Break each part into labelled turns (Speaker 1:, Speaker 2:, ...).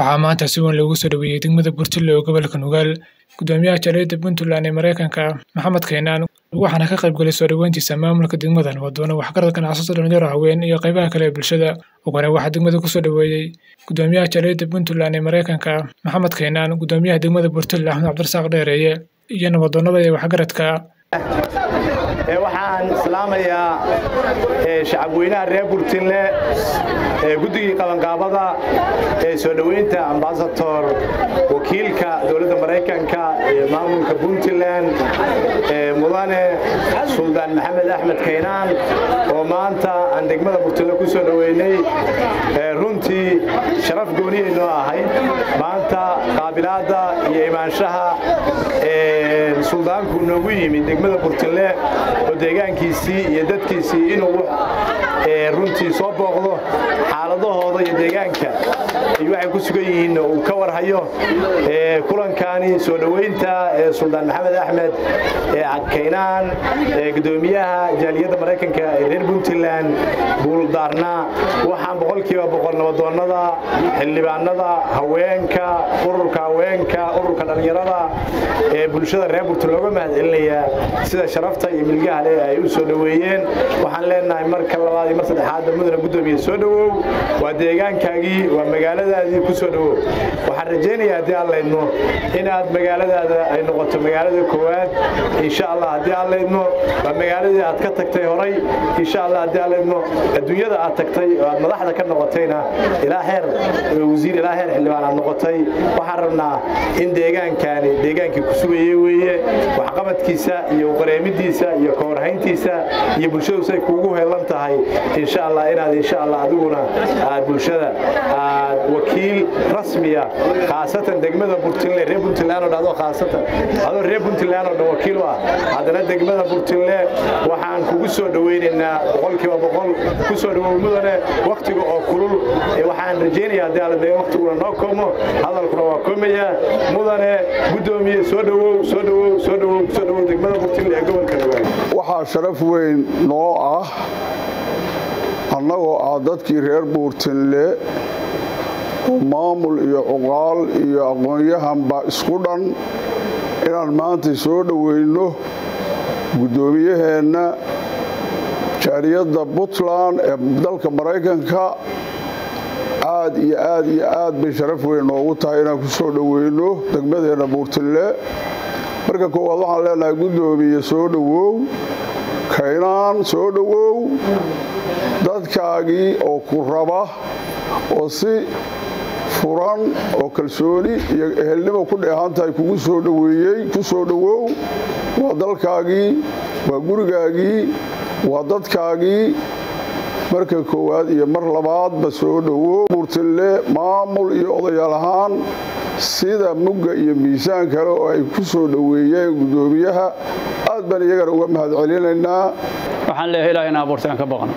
Speaker 1: waxaa maanta si weyn loogu soo dhoweeyey degmada Burtile oo gobolka Nugaal gudoomiyaha jaaliyadda Puntland ee Mareykanka Maxamed Keenan waxaana ka qayb galay soo dhoweyntiisa maamulka degmadan wadoona waxgarad ganacsato dhalinyaro haween iyo qaybaha kale ee bulshada ugana waxaa degmada kusoo dhoweeyey gudoomiyaha jaaliyadda Puntland ee Mareykanka Maxamed Keenan gudoomiyaha degmada Burtile Axmed Cabdirasaaq Dheereeye iyo nabadoonnada iyo waxgaradka
Speaker 2: waxaan islaamayaa shacabweynaha reer burtinle guddigii qabanqaabada ee soo dhoweynta ambasator wakiilka dowladda maraykanka ee maamulka puntland mudane suldaan maxamed axmed kaynaan oo maanta aan degmada burtinle ku soo dhoweynay runtii sharaf gooniyay noo ahayd maanta qaabilaadda iyo imaanshaha suldaanku noogu yimid degmada burtinle oo deegaankiisii iyo dadkiisii inuu runtii soo booqdo xaaladahooda iyo deegaanka iyo waxay ku sugan yihiin uu ka warhayo kulankaani soo dhoweynta suldaan maxamed axmed kaynaan gudoomiyaha jaaliyadda maraykanka ee reer puntland buuldaarna waxaan boqolkiiba boqol nabadoonnada xildhibaanada haweenka ururka haweenka ururka dhallinyarada ee bulshada reer burtland looga mahad celinayaa sida sharafta iyo milgaha leh ay u soo dhoweeyeen waxaan leenahay marka labaad iyo mar saddexaadda mudana gudoomiye soo dhowow waa deegaankaagii waa magaaladaadii ku soo dhowow waxaan rajaynayaa haddii aan laydno inaad magaaladaada ay noqoto magaalada koowaad insha allah haddii aan laydno waa magaaladii aad ka tagtay horay insha allah haddii aan laydno adduunyada aad tagtay oo aad madaxda ka noqotayna ilaa heer wasiir ilaa heer xildhibaan aad noqotay waxaan rabnaa in deegaankani deegaankii ku sugayey weeye waxqabadkiisa iyo qareemidiisa iyo kawarhayntiisa iyo bulshadu say kuugu heelan tahay insha allah inaad insha allah adiguna aad bulshada aad wakiil rasmiya khaasatan degmada burtinle reer puntland oo dhado khaasatan adoo reer puntland oo dhan wakiil u ah haddana degmada burtinle waxaan kugu soo dhoweynaynaa boqolkiiba boqol ku soo dhowow mudane wakhtiga oo kulul waxaan rajaynayaa haddii alla dee wakhtiguna noo koomo hadalkuna waa koomaya mudane gudoomiye soo dhowow soo dhowow soo dhowow soo dhowow degmada burtinle ee gobolka nugaal
Speaker 3: waxaa sharaf weyn noo ah annagoo ah dadkii reer buurtinle oo maamul iyo cuqaal iyo aqoon-yahanba isku dhan inaan maanta soo dhoweyno guddoomiyaheenna jaaliyadda puntland ee dalka maraykanka aad iyo aad iyo aad bay sharaf weyn noogu tahay inaan ku soo dhoweyno degmadeenna buurtinle marka koowaad waxaan leenahay guddoomiye soo dhowow kaynaan soo dhowow dadkaagii oo ku raba oo si furan oo kalsooni iyo ehelnimo ku dheehan tahay kugu soo dhoweeyey ku soo dhowow waa dalkaagii waa gurigaagii waa dadkaagii marka koowaad iyo mar labaadba soo dhowow buurtille maamul iyo odayaal ahaan sida mugga iyo miisaan kale oo ay ku soo dhoweeyeen guddoomiyaha aad baan iyagana uga mahad celinaynaa
Speaker 4: waxaan leeyahay ilaah ina abuurtay aan ka baqno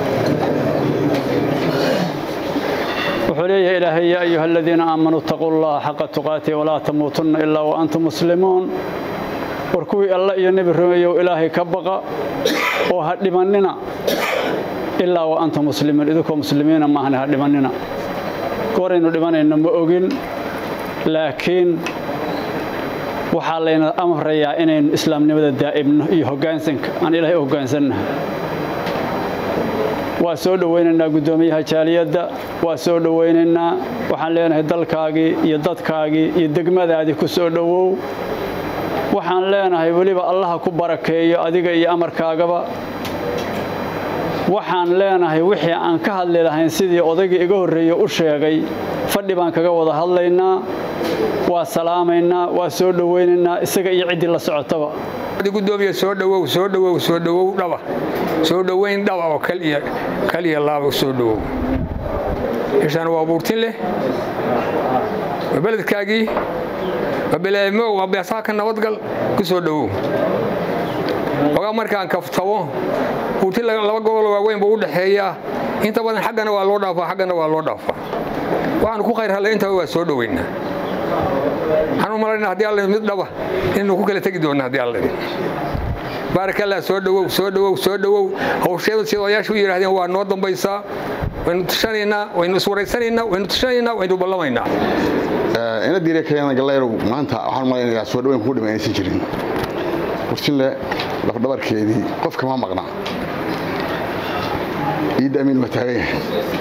Speaker 4: wuxuu leeyahay ilaahay yaa ayuha aladiina aamanuu itaquu llaha xaqa tuqaatihi walaa tamuutunna ilaa wa antum muslimuun war kuwii alla iyo nebi rumeeyow ilaahay ka baqa oo ha dhimannina ilaa wa antum muslimiin idinkoo muslimiina maahane ha dhimannina gooraynu dhimanayno ma ogin laakiin waxaa layna amrayaa inaynu islaamnimada daa'ibno iyo hoggaansanka aan ilaahay u hoggaansannahay waa soo dhowaynaynaa guddoomiyaha jaaliyadda waa soo dhowaynaynaa waxaan leenahay dalkaagii iyo dadkaagii iyo degmadaadii ku soo dhowow waxaan leenahay weliba allaha ku barakeeyo adiga iyo amarkaagaba waxaan leenahay wixii aan ka hadli lahayn sidii odaygii iga horreeye u sheegay fadhi baan kaga wada hadlaynaa waa salaamaynaa waa soo dhowaynaynaa isaga iyo ciddii la socotaba
Speaker 5: gudoomiye soo dhowow soo dhowow soo dhowow dhaba soo dhoweyn dhaba oo kaliya laaba soo dhowow meeshaan waa buurtin leh waa beledkaagii waa beleemo waa beesaaka nabadgal ku soo dhowow ogaa markaan kaftabo buurtin laba gobol waaweyn buu u dhexeeyaa inta badan xaggana waa loo dhaafaa xaggana waa loo dhaafaa waxaanu ku khayr hadlay intaba waa soo dhoweynaa waxaan u malaynaa haddii alla mid dhaba inaynu ku kala tegi doonna haddii alla baarakallah soo dhowow soo dhowow soo dhowow hawsheedu sida odayaashu u yidhahdeen waa noo dambaysaa waynu tushanaynaa waynu iswaraysanaynaa waynu tushanaynaa waynu ballamaynaa
Speaker 3: ina diire kayana gallayrow maanta waxaan malaynayaa soo dhaweyn kugu dhima aysan jirin kursinle lafdhabarkeedii qof kama maqna ciidda amiin waa taagan yahay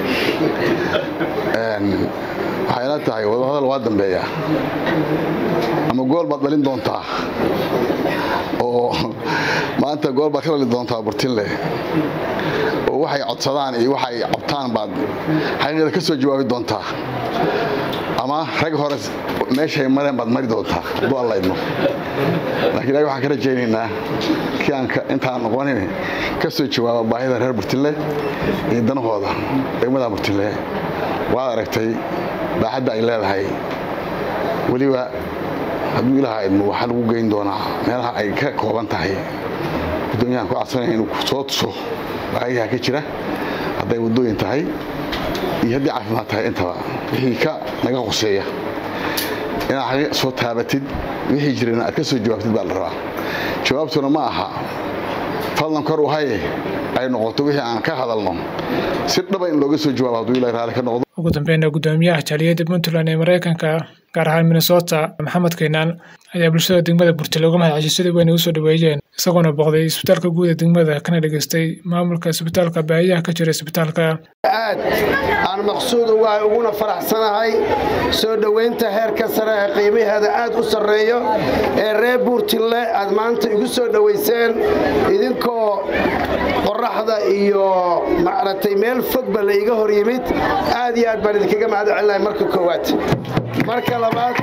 Speaker 3: waxay ila tahay wadahadal waa dambeeya ama gool baad dhalin doontaa oo maanta gool baad ka dhalin doontaa burtinle oo waxay codsadaan iyo waxay cabtaan baad xaqiiqada ka soo jawaabi doontaa ama rag hore meeshay mareen baad mari doontaa hadduu allaydno laakiin ilahi waxaan ka rajaynaynaa kii aan intaan noqonin ka soo jawaaba baahida reer burtinle iyo danahooda degmada burtinle waad aragtay baaxadda ay leedahay weliba hadduu ilaaha idmo waxaa lagu geyn doonaa meelaha ay ka kooban tahay guddoomiyahan ku cadsanaya inuu soo tuso baahiyaha ka jira hadday waddooyin tahay iyo haddii caafimaad tahay intaba wixii ka naga hoseeya inaad soo taabatid wixii jirana aad ka soo jawaabtid baa la rabaa jawaabtuna ma aha fadlan kor u haye ay noqoto wixii aan ka hadalno si dhaba in looga soo jawaabo hadduu ilahi raali ka noqdo
Speaker 1: ugu dambeynna guddoomiyaha jaaliyadda puntland ee maraykanka gaar ahaan minnesota maxamed kaynaan ayaa bulshada degmada burtile uga mahad ceshay sidii wayna usoo dhaweeyeen isagoona booqday isbitaalka guud ee degmada kana dhegaystay maamulka isbitaalka baahiyaha ka jira isbitaalka
Speaker 6: aad aan maqsuud ugahay uguna faraxsanahay soo dhoweynta heerka sare ee qiimaheeda aad u sarreeyo ee reer buurtille aad maanta igu soo dhowayseen idinkoo qoraxda iyo macratay meel fogba la iga hor yimid aad iyo aad baan idinkaga mahad celinahay marka koowaad marka labaad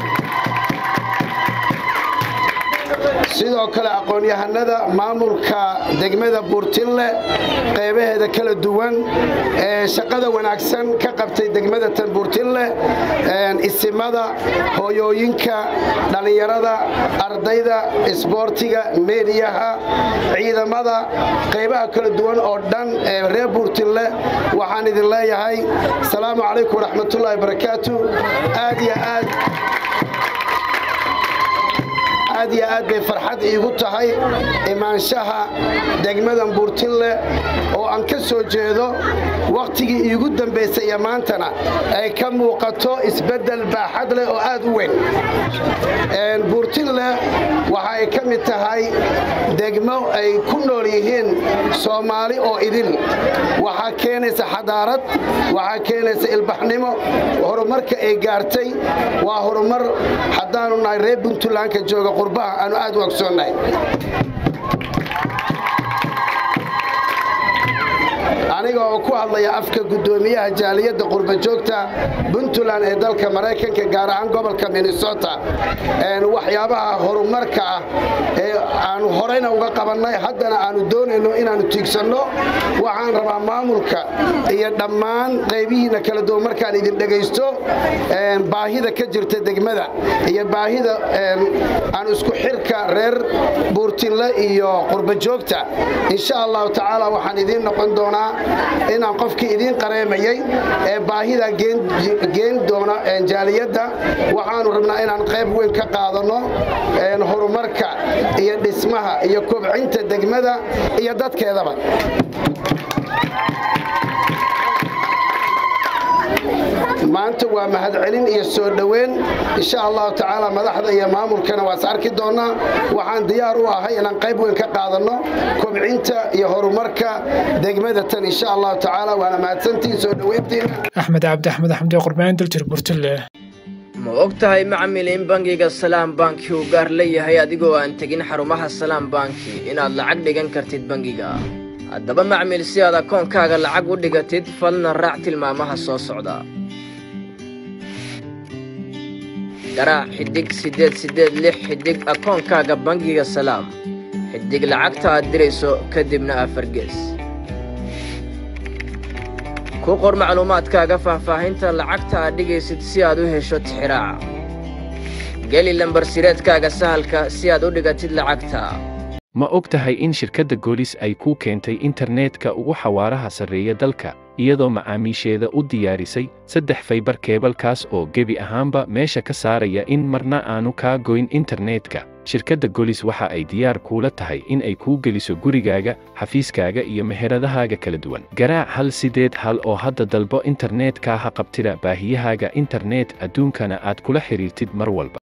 Speaker 6: sidoo kale aqoon-yahanada maamulka degmada buurtille qaybaheeda kala duwan ee shaqada wanaagsan ka qabtay degmada tan buurtille isimada hooyooyinka dhallinyarada ardayda isboortiga meediyaha ciidamada qaybaha kala duwan oo dhan ee reer buurtille waxaan idin leeyahay asalaamu calaykum waraxmatullaahi barakaatu aad iyo aad aad iyo aad bay farxad iigu tahay imaanshaha degmadan buurtille oo aan ka soo jeedo wakhtigii iigu dambaysay iyo maantana ay ka muuqato isbeddel baaxad leh oo aad u weyn buurtille waxa ay ka mid tahay degmo ay ku nool yihiin soomaali oo idil waxaa keenaysa xadaarad waxaa keenaysa ilbaxnimo horumarka ay gaartay waa horumar haddaanu nahay reer puntlandka jooga qurbaha aanu aad u ogsoonnahay aniga oo ku hadlaya afka guddoomiyaha jaaliyadda qurbajoogta puntland ee dalka maraykanka gaar ahaan gobolka minnesota waxyaabaha horumarka ah ee aanu horeyna uga qabannay haddana aanu doonayno inaannu tiigsanno waxaan rabaa maamulka iyo dhammaan qaybihiina kala duwan markaan idin dhegaysto baahida ka jirta degmada iyo baahida aan isku xirka reer buurtinle iyo qurbajoogta insha allahu tacaala waxaan idiin noqon doonaa inaan qofkii idiin qareemayey ee baahida geen doona jaaliyadda waxaanu rabnaa inaan qayb weyn ka qaadanno horumarka iyo dhismaha iyo kobcinta degmada iyo dadkeedaba maanta waa mahadcelin iyo soo dhoweyn insha allahu tacaala madaxda iyo maamulkana waas arki doonnaa waxaan diyaar u ahay inaan qayb weyn ka qaadanno kobcinta iyo horumarka degmada tan insha allahu tacaala waana mahadsantihin soo dhoweyntiina
Speaker 1: axmed cabdi axmed axmed ee qurbaan daljir burtille
Speaker 7: ma og tahay macmil in bangiga salaam banki uu gaar leeyahay adigoo aan tegin xarumaha salaam banki inaad lacag dhigan kartid bangiga haddaba macmil si aad akoonkaaga lacag u dhigatid falna raac tilmaamaha soo socda garaac xidhig siddeed siddeed lix xidhig akoonkaaga bangiga salaam xidhig lacagta aad dirayso kadibna afargees ku qor macluumaadkaaga faahfaahinta lacagta aad dhigaysid si aad u hesho tixiraaca geli lambar sireedkaaga sahalka si aad u dhigatid lacagta
Speaker 8: ma og tahay in shirkadda goolis ay kuu keentay internetka ugu xawaaraha sarreeya dalka iyadoo macaamiisheeda u diyaarisay saddex faybar keebalkaas oo gebi ahaanba meesha ka saaraya in marna aanu kaa goyn internetka shirkadda golis waxa ay diyaar kuula tahay in ay kuu geliso gurigaaga xafiiskaaga iyo meheradahaaga kala duwan garaac hal sideed hal oo hadda dalbo internetka ha qabtida baahiyahaaga internet adduunkana aad kula xidhiirtid mar walba